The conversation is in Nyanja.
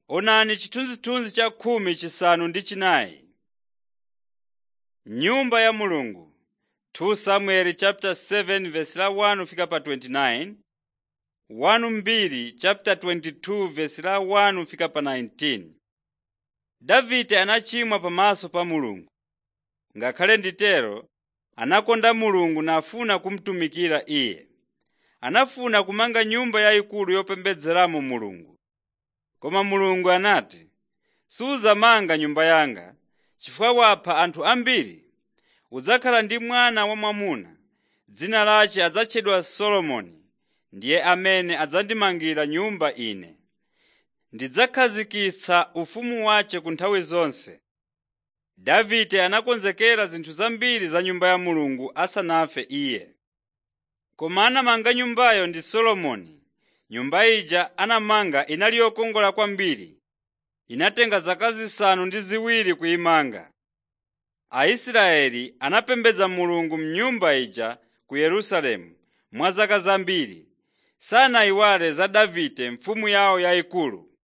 Onani chithunzithunzi cha khumi chisanu ndi chinayi. Nyumba ya Mulungu 2 Samuel chapter 7 verse la 1 fika pa 29 1 mbiri chapter 22 verse la 1 fika pa 19 Davide anachimwa pamaso pa Mulungu. Ngakhale nditero anakonda Mulungu nafuna kumutumikira Iye. Anafuna kumanga nyumba yayikulu yopembedzeramo Mulungu. Koma Mulungu anati, “Sudzamanga nyumba yanga chifukwa wapha anthu ambiri. Udzakhala ndi mwana wamwamuna, dzina lace adzatchedwa Solomoni. Ndiye amene adzandimangira nyumba Ine. Ndidzakhazikitsa ufumu wace ku nthawi zonse.” Davide anakonzekera zinthu zambiri za nyumba ya Mulungu asanafe iye. Koma anamanga nyumbayo ndi Solomoni. Nyumba ija anamanga inali yokongola kwambiri. Inatenga zaka zisanu ndi ziwiri kuyimanga. Aisraeli anapembedza Mulungu m'nyumba ija ku Yerusalemu mwa zaka zambiri. Sanayiwale za Davide mfumu yawo yayikulu.